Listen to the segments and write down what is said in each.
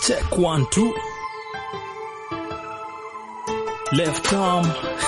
Check one, two. Left arm.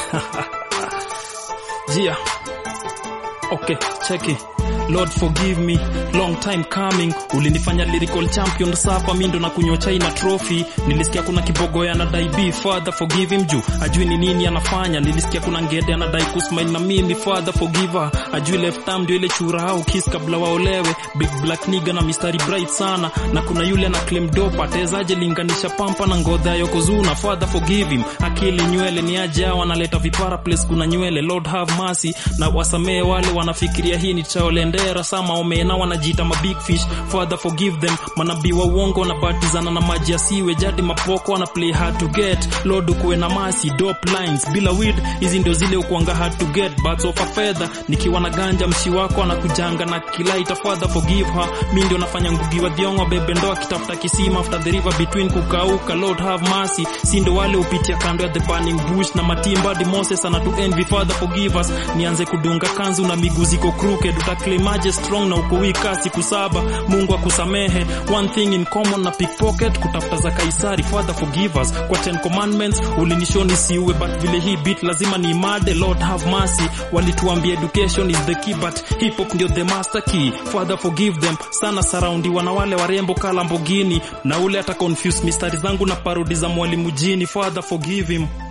yeah. Okay, check it. Lord forgive me, long time coming. Ulinifanya lyrical champion, sapa mi ndo na kunywa chai na trophy. Nilisikia kuna kibogo anadai be father forgive him juu ajui ni nini anafanya. Nilisikia kuna ngede anadai kusmile na mimi father forgive her. Ajui left arm ndio ile chura au kiss kabla waolewe. Big black nigga na mistari bright sana, na kuna yule ana claim dope. Atezaje linganisha pampa na ngodha ya Yokozuna? Father forgive him. Akili nywele ni aje hao wanaleta vipara place kuna nywele. Lord have mercy na wasamee wale wanafikiria hii ni chaolendera sama omena wanajiita ma big fish father forgive them manabii wa uongo wanabatizana na maji ya siwe jadi mapoko wana play hard to get lord ukuwe na masi dope lines bila weed hizi ndio zile ukuanga hard to get but of a feather nikiwa na ganja mshi wako anakujanga na kilaita father forgive her mi ndio nafanya ngugi wa dhiongo bebe ndo akitafuta kisima after the river between kukauka lord have mercy si ndio wale upitia kando ya the burning bush na matimba di moses anatu envy father forgive us nianze kudunga kanzu na miguu ziko crooked utaklimaje strong na uko weak siku saba mungu akusamehe one thing in common na pickpocket kutafuta za kaisari father forgive us kwa 10 commandments ulinishoni siuwe but vile hii beat lazima ni imade lord have mercy walituambia education is the key but hip hop ndio the master key father forgive them sana surroundiwa na wale warembo ka Lamborghini na ule ata confuse mistari zangu na parodi za mwalimu jini father forgive him